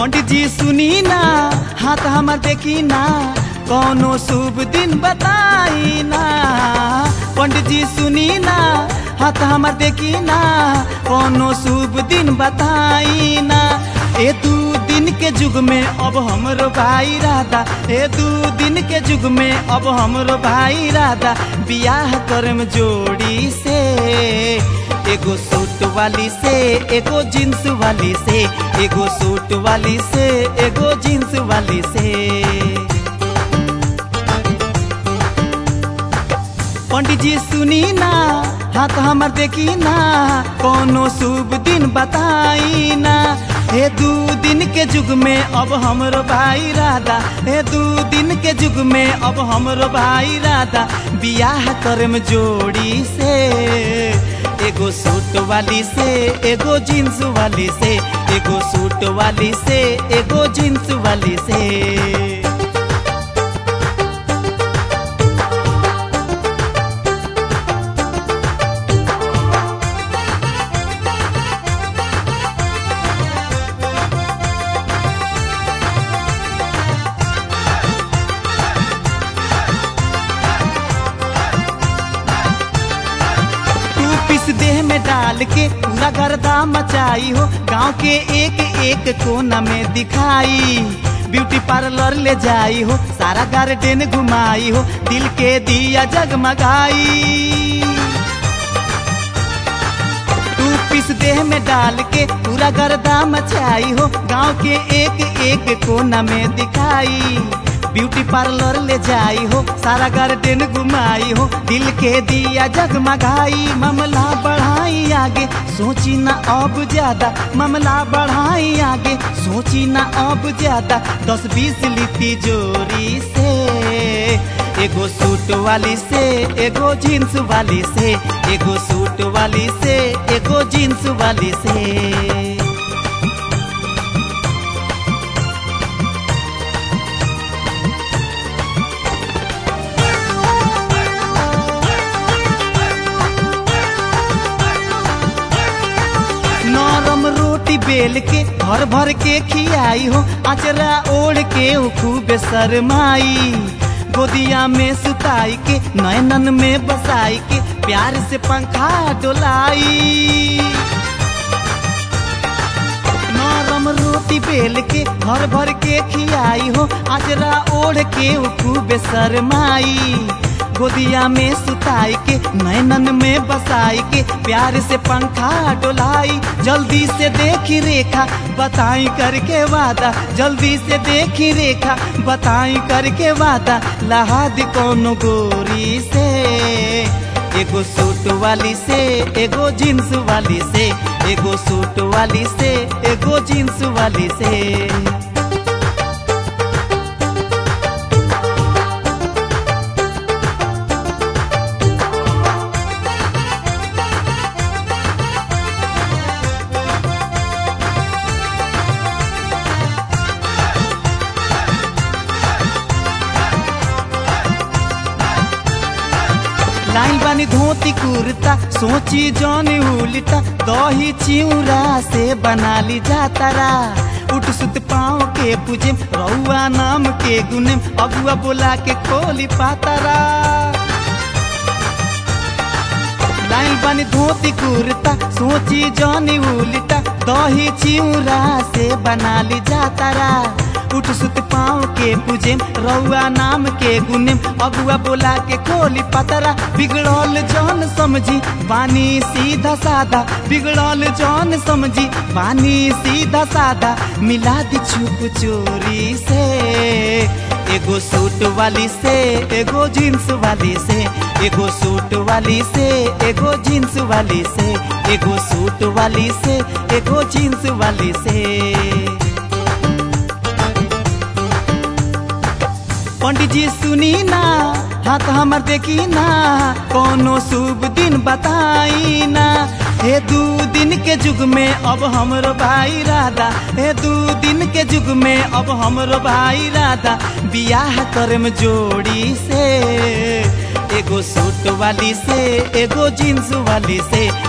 पंडित जी सुनी ना हाथ हमर देखी ना कौनो शुभ दिन बताई ना पंडित जी सुनी ना हाथ हमर देखी ना कौनो शुभ दिन बताई ना ए दू दिन के युग में अब हमरो भाई राधा ए दू दिन के युग में अब हमरो भाई राधा बियाह करम जोड़ी से एगो सूट वाली से एगो जींस वाली से एगो सूट वाली से एगो जींस वाली से पंडित जी सुनी ना हाथ हमर देखी ना कोनो शुभ दिन बताई ना हे दू दिन के युग में अब हमरो भाई राधा हे दू दिन के युग में अब हमरो भाई राधा बियाह करम जोड़ी से एगो सूट वाली से एगो जींस वाली से एगो सूट वाली से एगो जींस वाली से तू पिस देह में डाल के पूरा गर्दा मचाई हो गांव के एक एक कोना में दिखाई ब्यूटी पार्लर ले जाई हो सारा गार्डन घुमाई हो दिल के दिया जगमगाई तू पिस देह में डाल के पूरा गर्दा मचाई हो गांव के एक एक कोना में दिखाई ब्यूटी पार्लर ले जाई हो सारा गार्डन घुमाई हो दिल के दिया जगमगाई मामला बढ़ाई आगे सोची ना अब ज्यादा मामला बढ़ाई आगे सोची ना अब ज्यादा दस बीस लिट्टी जोरी से एगो सूट वाली से एगो जींस वाली से एगो सूट वाली से एगो जींस वाली से नरम रोटी बेल के भर भर के खियाई हो अचरा ओढ़ के उ खूब शरमाई गोदिया में सुताई के नैनन में बसाई के प्यार से पंखा डोलाई नरम रोटी बेल के भर भर के खियाई हो अजरा ओढ़ के उ खूब शरमाई गोदिया में सुताई के नैनन में बसाई के प्यार से पंखा डोलाई जल्दी से देखी रेखा बताई करके वादा जल्दी से देखी रेखा बताई करके वादा लहाद कौन गोरी से एगो सूट वाली से एगो जींस वाली से एगो सूट वाली से एगो जींस वाली से लाइन बानी धोती कुर्ता सोची जौन उल्टा दही चिउरा से बना ली जातारा उठ सुत पाँव के पूजे रउआ नाम के गुने अगुआ बोला के खोली पातारा लाइन बानी धोती कुर्ता सोची जौन उल्टा दही चिउरा से बना ली जातारा उठ सुत पाँव के पूजे रउआ नाम के गुने अगुआ बोला के खोली पतरा बिगड़ल जौन समझी बानी सीधा सादा बिगड़ल जौन समझी बानी सीधा सादा मिला दी छुप चोरी से एगो सूट वाली से एगो जींस वाली से एगो सूट वाली से एगो जींस वाली से एगो सूट वाली से एगो जींस वाली से पंडित जी सुनी ना हाथ हमर देखी ना कोनो शुभ दिन बताई ना हे दू दिन के युग में अब हमरो भाई राधा हे दू दिन के युग में अब हमरो भाई राधा बियाह करम जोड़ी से एगो सूट वाली से एगो जींस वाली से